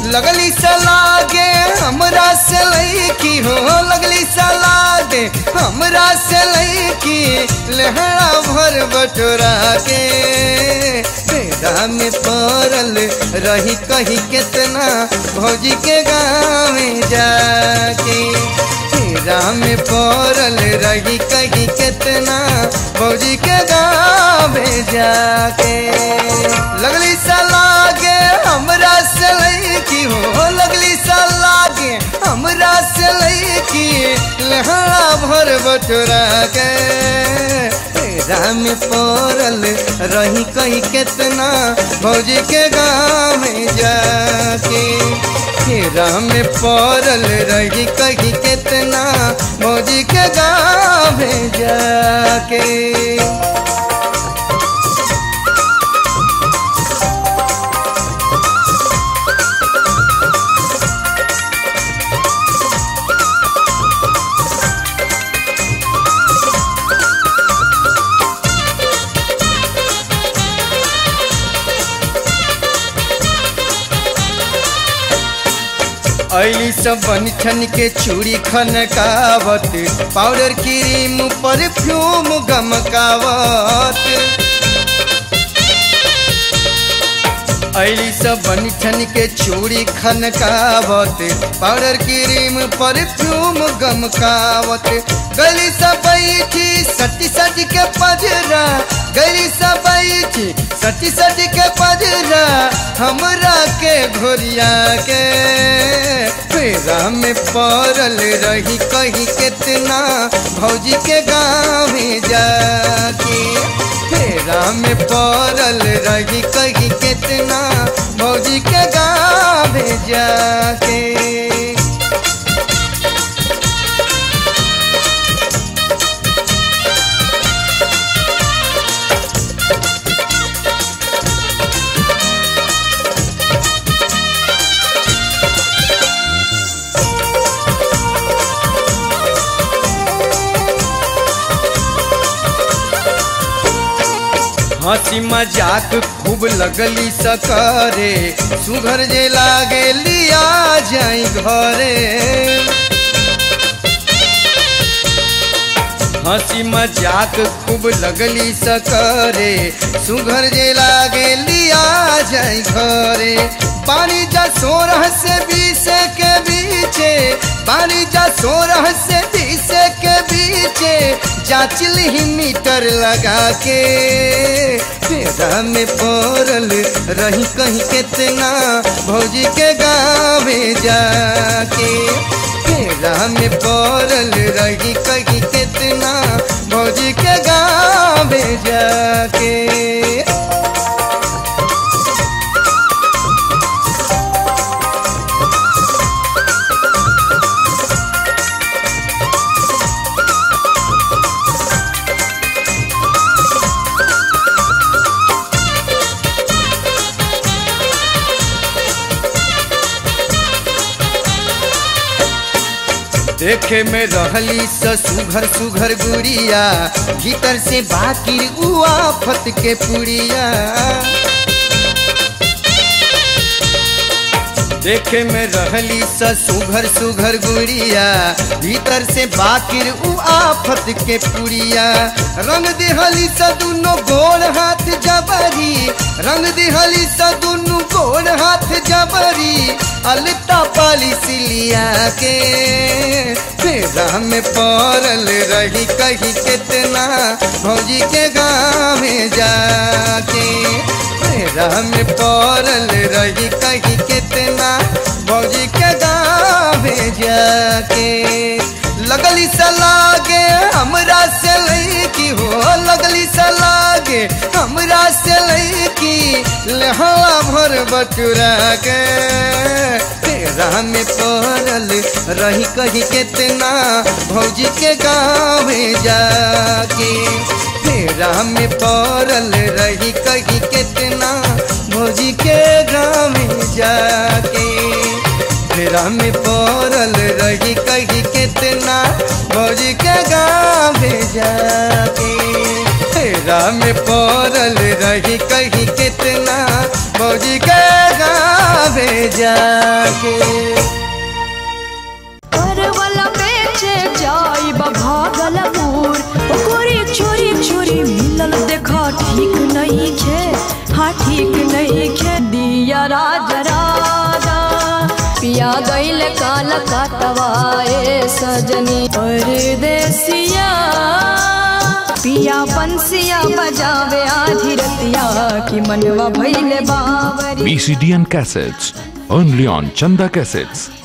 लगली सलागे हमरा से लईकी हो लगली सलागे हमरा से लईकी लहरा भर बटोरा के तेरा में पड़ल रही कही कितना भौजी के गाँव में जाके तेरा में पड़ल रही कही कितना भौजी के गाँव में जाके लगली सलागे हमरा से लईकी हो लगली सलागे हमरा से लईकी लहरा भर बटोरा के तेरा में पड़ल रही कही कितना भौजी के गाँव में जाके तेरा में पड़ल रही कही कितना भौजी के गाँव में जाके ऐली सब बन के चूड़ी खनकावत पाउडर क्रीम परफ्यूम गमकावत ऐली सब बन के चूड़ी खनकावत पाउडर क्रीम परफ्यूम गमकावत गली सब बैठी सटी सटी के पजरा गली सब बैठी सटी सटी के पजरा हमरा के घोरिया के फेरा में पड़ल रही कही कितना भौजी के गाँव में जाके फेरा में पड़ल रही कही कितना भौजी के गाँव में जाके हंसी मजाक खूब लगली सकरे सुघर जे लागे लिया जाई घरे हंसी मजाक खूब लगली सकरे सुघर जे लागे लिया जाई घरे पानी जा सोरह से बीस के बीचे पानी जा सोरह से बीस के बीचे जांच ली मीटर लगा के फेरा में पड़ल रही कहीं कितना भौजी के गाँव में जाके फेरा में पड़ल रही कहीं कितना भौजी के गाँव में जाके देखे में रहली स सुघर सुघर गुड़िया भीतर से बाकी उआफत के पुड़िया देखे में रहली स सुघर सुघर गुड़िया भीतर से बाकिर उ आफत के पुड़िया रंग दिहली स दुनो गोड़ हाथ जबरी रंग दिहली स दुनो गोड़ हाथ जबरी अलता पाली सिलिया के फेरा में पड़ल रही कही कितना भौजी के गाँव में जाके फेरा में पड़ल रही कही कितना भौजी के गाँव में जाके लगली सलागे हमरा से लईकी हो लगली सलागे हमरा से लईकी लहला भर बटुरा के तेरा में पड़ल रही कही कितना भौजी के गाँव में जाके तेरा में पड़ल रही कही कितना भौजी के गाँव में जाके फेरा में पड़ल रही कही कितना भौजी के गाँव में जाके फेरा में पड़ल रही कही कितना भौजी के गाँव में जा के परवल बेचे जाई भागलपुर ओकरे चोरी चोरी मिलल देखा ठीक नहीं खे हाँ ठीक नहीं खे दिया राज राजा पिया गईल काल कटवाए सजनी परदेसिया पिया बंसिया बजावे आधी रतिया की मनवा भइले बावरी VCD and cassettes only on Chanda Cassettes.